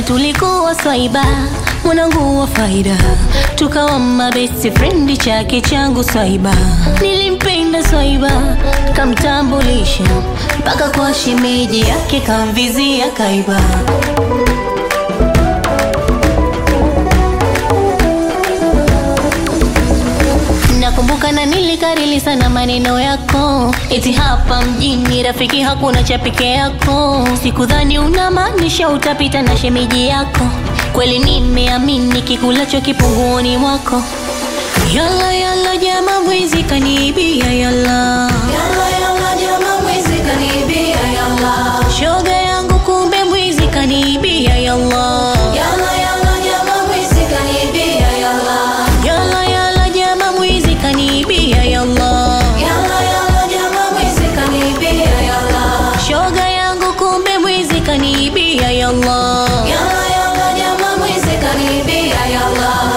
tulikuwa swaiba mwanangu wa faida tukawa mabesti frendi chake changu swaiba nilimpenda swaiba kamtambulisha mpaka kwa shemeji yake kamvizia kaiba nakumbuka na nilikarili sana maneno yako eti hapa mjini rafiki hakuna cha peke yako sikudhani unamaanisha utapita na shemeji yako kweli nimeamini kikulacho kipunguoni mwako yala yala jama mwizi kaniibia yala Yalla yalla jama mwizi kanibia yalla shoga yangu kumbe mwizi kaniibia yalla Yalla yalla jama mwizi kanibia yalla yala yala jama mwizi kaniibia yalla Yalla yalla jama mwizi kanibia yalla shoga yangu kumbe mwizi kaniibia yalla Yalla yalla jama mwizi kanibia yalla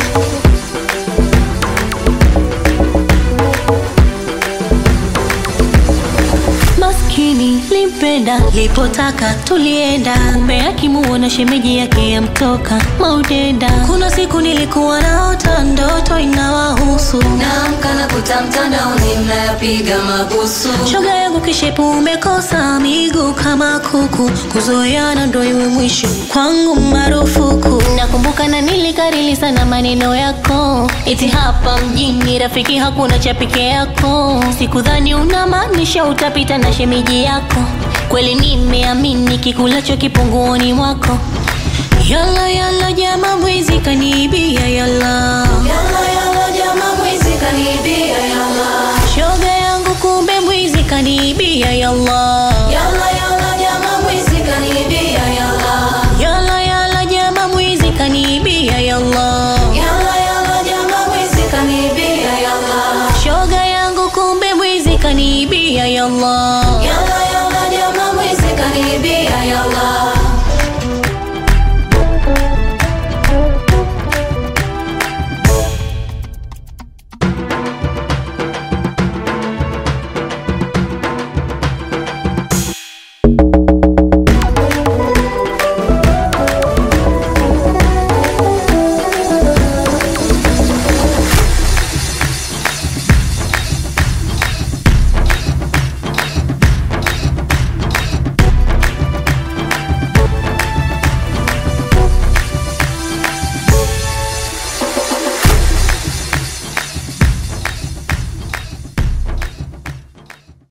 maskini limpenda lipotaka tulienda kumbe akimuona shemeji yake yamtoka maudenda kuna siku nilikuwa naota ndoto inawahusu Naamka na kuta mtandaoni mnayapiga mabusu shoga yangu kishepu umekosa miguu kama kuku kuzoeana ndo iwe mwisho kwangu marufuku nakumbuka na nilikarili sana maneno yako iti hapa mjini rafiki hakuna cha peke yako sikudhani unamaanisha utapita na shemeji yako kweli nimeamini kikulacho kipunguoni mwako yala yala jama mwizi kaniibia yala